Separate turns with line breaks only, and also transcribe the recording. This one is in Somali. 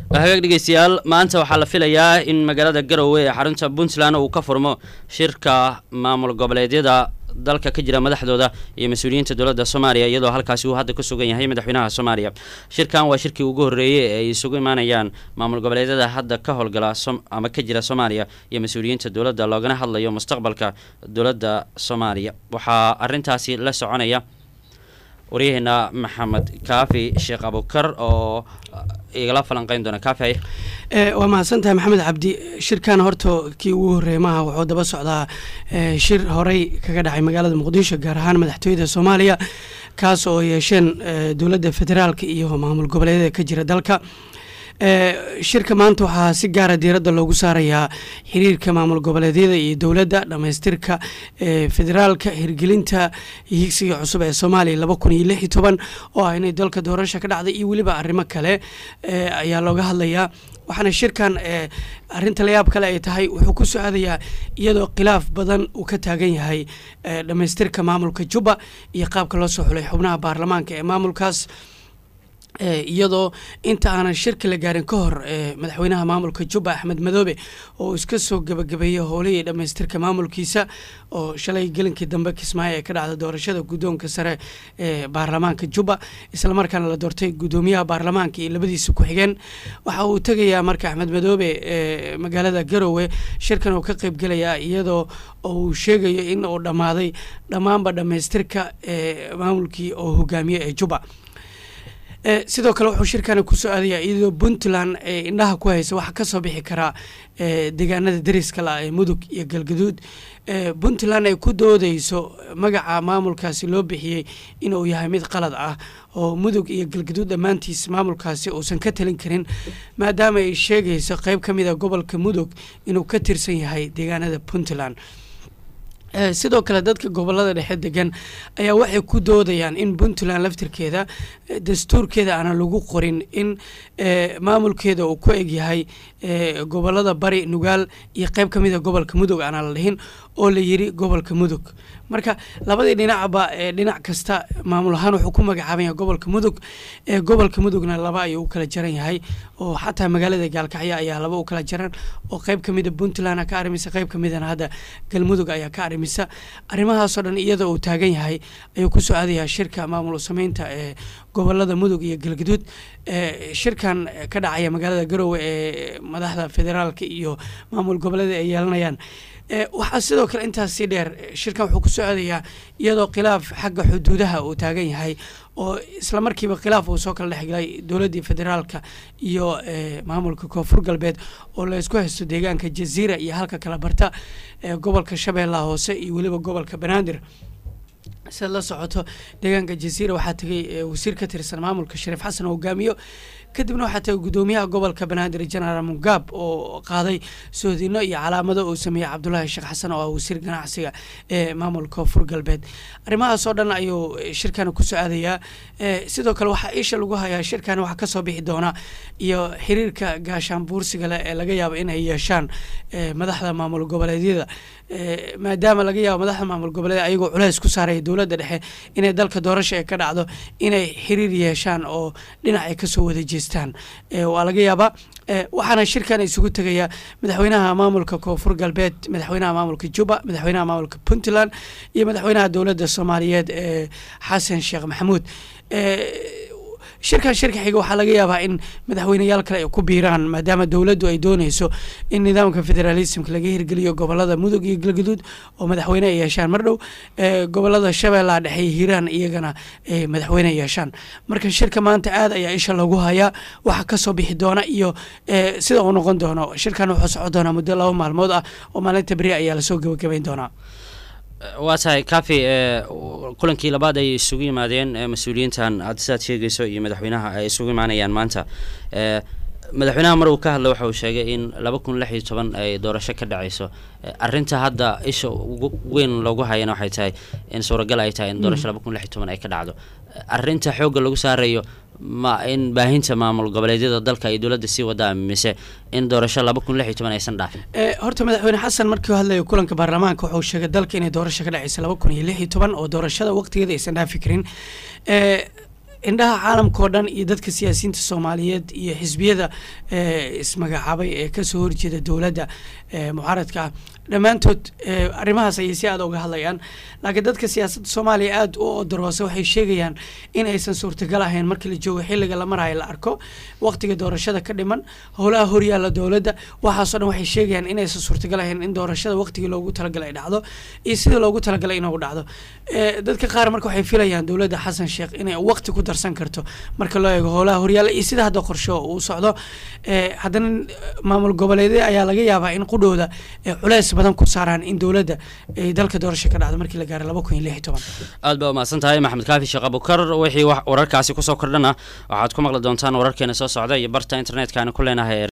hagaag dhegeystayaal maanta waxaa la filayaa in magaalada garowe ee xarunta puntland uu ka furmo shirka maamul goboleedyada dalka ka jira madaxdooda iyo mas-uuliyiinta dowladda soomaaliya iyadoo halkaasi uu hadda ku sugan yahay madaxweynaha soomaaliya shirkan waa shirkii ugu horreeyey ee ay isugu imaanayaan maamul goboleedyada hadda ka howlgala ama ka jira soomaaliya iyo mas-uuliyiinta dowladda loogana hadlayo mustaqbalka dowladda soomaaliya waxaa arintaasi la soconaya waryaheena maxamed kaafi sheekh abukar oo igala falanqeyn doona kaafi
waa mahadsantahay maxamed cabdi shirkan horta kii ugu horreeya maaha wuxuu daba socdaa shir horey kaga dhacay magaalada muqdisho gaar ahaan madaxtooyada soomaaliya kaas oo yeesheen dowladda federaalka iyo maamul goboleedyada ka jira dalka shirka maanta waxaa si gaara diiradda loogu saarayaa xiriirka maamul goboleedyada iyo dowladda dhammaystirka federaalka hirgelinta higsiga cusub ee soomaaliya laba kun iyo lix iyo toban oo ah inay dalka doorasha ka dhacday iyo weliba arrimo kale ayaa looga hadlayaa waxaana shirkan arinta layaab kale ay tahay wuxuu ku socdayaa iyadoo khilaaf badan uu ka taagan yahay dhammaystirka maamulka jubba iyo qaabka loo soo xulay xubnaha baarlamaanka ee maamulkaas iyadoo inta aanan shirka la gaarin ka hor madaxweynaha maamulka jubba axmed madoobe oo iska soo gebagabeeyey howlihii dhammaystirka maamulkiisa oo shalay gelinkii dambe kismaayo ee ka dhacda doorashada guddoonka sare ee baarlamaanka jubba islamarkaana la doortay guddoomiyaha baarlamaanka iyo labadiisa ku-xigeen waxa uu tegayaa marka axmed madoobe magaalada garowe shirkan uu ka qeybgelayaa iyadoo uu sheegayo in uu dhammaaday dhammaanba dhammaystirka maamulkii oo hogaamiye ee jubba sidoo kale wuxuu shirkani kusoo aadayaa iyadoo puntland ee indhaha ku haysa waxaa kasoo bixi karaa deegaanada dariska la ee mudug iyo galgaduud puntland ay ku doodeyso magaca maamulkaasi loo bixiyey inuu yahay mid qalad ah oo mudug iyo galgaduud dhammaantiis maamulkaasi uusan ka talin karin maadaama ay sheegayso qeyb ka mid a gobolka mudug inuu ka tirsan yahay deegaanada puntland sidoo kale dadka gobolada dhexe degan ayaa waxay ku doodayaan in puntland laftirkeeda dastuurkeeda aanan lagu qorin in maamulkeeda uu ku egyahay gobolada bari nugaal iyo qeyb ka mid a gobolka mudug aanan la dhihin oo la yiri gobolka mudug marka labadii dhinacba dhinac kasta maamul ahaan wuxuu ku magacaabanya gobolka mudug gobolka mudugna laba ayuu u kala jaran yahay oo xataa magaalada gaalkacyo ayaa laba u kala jaran oo qeyb ka mida puntland ka arimisa qeyb ka midana hadda galmudug ayaa ka arimisa arrimahaasoo dhan iyadoo uu taagan yahay ayuu kusoo aadayaa shirka maamul sameynta ee gobolada mudug iyo galgaduud shirkan ka dhacaya magaalada garowe ee madaxda federaalka iyo maamul goboleeda ay yeelanayaan waxaa sidoo kale intaas sii dheer shirkan wuxuu kusoo aadayaa iyadoo khilaaf xagga xuduudaha uu taagan yahay oo isla markiiba khilaaf uu soo kala dhexgalay dowladdii federaalka iyo maamulka koonfur galbeed oo laysku haysto deegaanka jaziira iyo halka kala barta gobolka shabeellaha hoose iyo weliba gobolka banaadir siad la socoto deegaanka jaziira waxaa tegay wasiir ka tirsan maamulka shariif xasan oo hogaamiyo kadibna waxaa tagay guddoomiyaha gobolka banaadir genaraal mugaab oo qaaday soodino iyo calaamado uu sameeyey cabdulaahi sheekh xasan oo ah wasiir ganacsiga ee maamulka koonfur galbeed arrimahaasoo dhan ayuu shirkani kusoo aadayaa sidoo kale waxaa isha lagu hayaa shirkani waxaa kasoo bixi doona iyo xiriirka gaashaan buursiga leh ee laga yaabo inay yeeshaan madaxda maamul goboleedyada maadaama laga yaabo madaxda maamul goboleed ayagoo culeys ku saaraya dowladda dhexe inay dalka doorasha ee ka dhacdo inay xiriir yeeshaan oo dhinac ay kasoo wada jeestaan waa laga yaabaa waxaana shirkan isugu tegaya madaxweynaha maamulka koonfur galbeed madaxweynaha maamulka juba madaxweynaha maamulka puntland iyo madaxweynaha dowladda soomaaliyeed ee xasan sheekh maxamuud shirkan shirka xiga waxaa laga yaabaa in madaxweyneyaal kale ay ku biiraan maadaama dowladdu ay dooneyso in nidaamka federalismka laga hirgeliyo gobolada mudug iyo galgaduud oo madaxweyne ay yeeshaan mar dhow gobolada shabeellaha dhexe iyo hiiraan iyagana ay madaxweyne yeeshaan marka shirka maanta aad ayaa isha loogu hayaa waxa kasoo bixi doona iyo sida uu noqon doono shirkan wuxuu socon doonaa muddo laba maalmood ah oo maalinta beri ayaa lasoo gebagabayn doonaa
waa tahay kafi kulankii labaad ay isugu yimaadeen mas-uuliyiintan hadda sidaad sheegayso iyo madaxweynaha ay isugu imaanayaan maanta madaxweynaha mar uu ka hadla waxa uu sheegay in laba kun lix iyo toban ay doorasho ka dhacayso arinta hadda isha ugu weyn loogu hayana waxay tahay in suuragal ay tahay in doorasho laba kun lix iyo toban ay ka dhacdo arinta xoogga lagu saarayo ma in baahinta maamul goboleedyada dalka ay dowladda sii wadaa mise in doorasho laba kun lix iyo toban aysan dhaafin
horta madaxweyne xasan markii hadlayo kulanka baarlamaanka wuxuu sheegay dalka inay doorasho ka dhacaysa laba kun iyo lix iyo toban oo doorashada waqtigeeda aysan dhaafi karin indhaha caalamka oo dhan iyo dadka siyaasiyiinta soomaaliyeed iyo xisbiyada ismagacaabay ee kasoo horjeeda dowladda mucaaradka ah dhammaantood arrimahaas ayay si aada uga hadlayaan laakiin dadka siyaasadda soomaaliya aada u odoroosa waxay sheegayaan in aysan suurtagal ahayn markii la joogo xilliga la marayo la arko waqtiga doorashada ka dhiman howlaha horyaalla dowladda waxaasoo dhan waxay sheegayaan inaysan suurtagal ahayn in doorashada waqtigii loogu talagalay ay dhacdo iyo sidii loogu talagalay inuu dhacdo dadka qaar marka waxay filayaan dowladda xasan sheekh inay waqti ku darsan karto marka loo eego howlaha horyaalla iyo sida hadda qorsho uu socdo haddana maamul goboleedya ayaa laga yaabaa in qudhooda culeys badan ku saaraan in dowladda ay dalka doorasho ka dhacdo markii la gaaro laba kun iyo lix iyo toban
aad baa umahadsan tahay maxamed kaafi sheekh abukar wixii wararkaasi kusoo kordhana waxaad ku maqli doontaan wararkeena soo socda iyo barta internetka aan ku leenahay